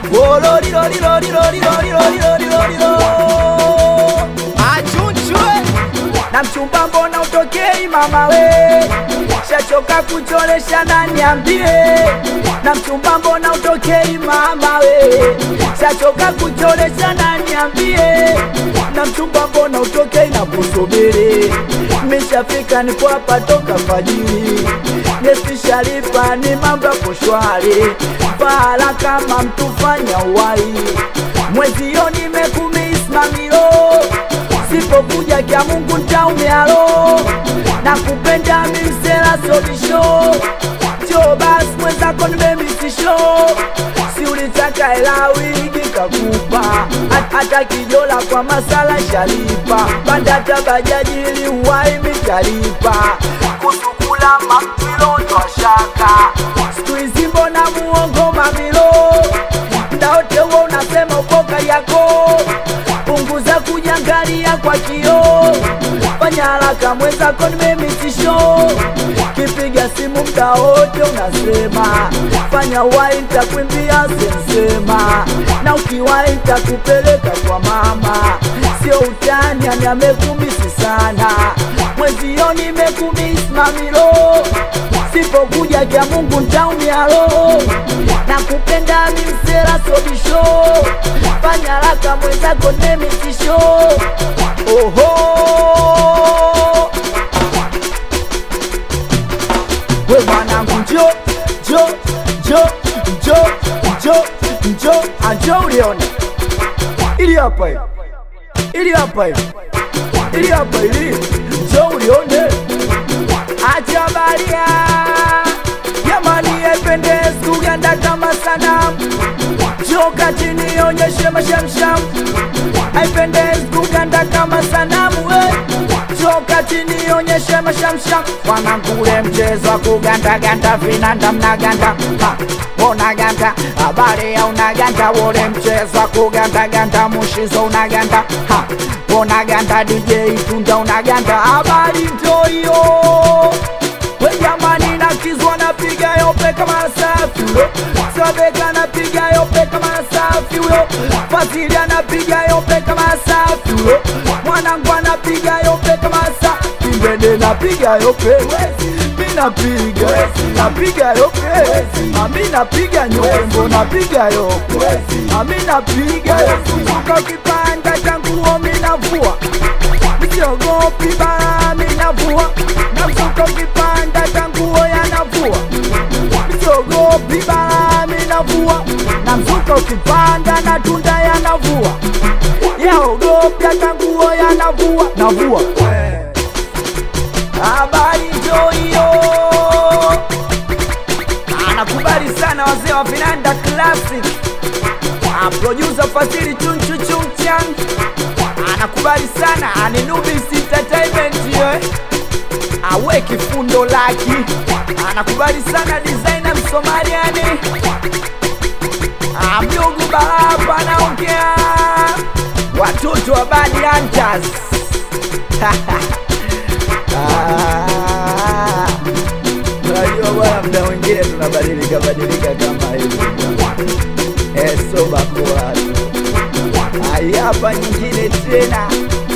achunchwe na mchumba mbona utokei mama we shachoka kuchoresha na niambie na mchumba mbona utokei mama we shachoka kuchoresha na niambie na mchumba mbona utokei na kusubiri mishafika nipo hapa toka fajiri ngesishalipa ni mambo yako shwari pahala kama mtufanya uwai mwezio nimekumismamilo sipokuja kya Mungu ntaumialo na kupenda mimsela sobisho cho basi mwenzako nimemisisho si ulitaka hela wigi kakupa Hat- hata kijola kwa masala shalipa pandata bajaji ili uwai mitalipa kusukula mamtilo twashaka siku hizi mbona muongo mamilo ndaote huo unasema ukoka yako punguza kujangalia kwa kio fanya haraka mwenzako nimemitisho kipiga simu mda wote unasema fanya wai ntakwimbia sensema na ukiwai ntakupeleka kwa mama sio utani ani amekumisi sana mwezio nimekumisi mamilo sipokuja kya mungu ntaumialo na kupenda mimsela sobisho fanya haraka mwenzako nemitisho oho we mwanangu njo njo njo njo njo njo anjo ulione ili hapa hivi ili hapa hivi ili hapa ili njo ulione acha baria jamani ependezi kuganda kama sanamu joka chini onyeshe mashamsham haipendezi kuganda kama sanamu we joka chini onyeshe mashamsham wanangule mchezo wa kugandaganda vinanda mnaganda Ha, unaganda habari ya unaganda wole mchezo wa kugandaganda mushizo unaganda Ha, unaganda dj tunda unaganda habari ntoyo we jamani nakizwa napiga yope kama safi huyo sabeka napiga yope kama safi huyo fazili anapiga yope kama safi huyo mwanangu anapiga yope kama safi mbende napiga yope mi napiga napiga yope ami napiga nyombo napiga yope ami napiga suka kipanda changuo mi navua misiogopi bara minavua namsuka ukipanda tanguo yanavua misiogopi bara minavua namsuka ukipanda na tunda yanavua yaogopya tanguo yanavua navua habari njo hiyo anakubali sana wazee wa vinanda classic Ah, producer Fadhili Chunchu Chungchan anakubali sana Aninubis Entertainment ye awe kifundo laki anakubali sana designer Msomaliani Ah, mjungu Baraba anaongea watoto wa Bad Hunters Ah, unajua bwana, mda mwingine tunabadilika badilika kama hivi esobakuwatu hapa nyingine tena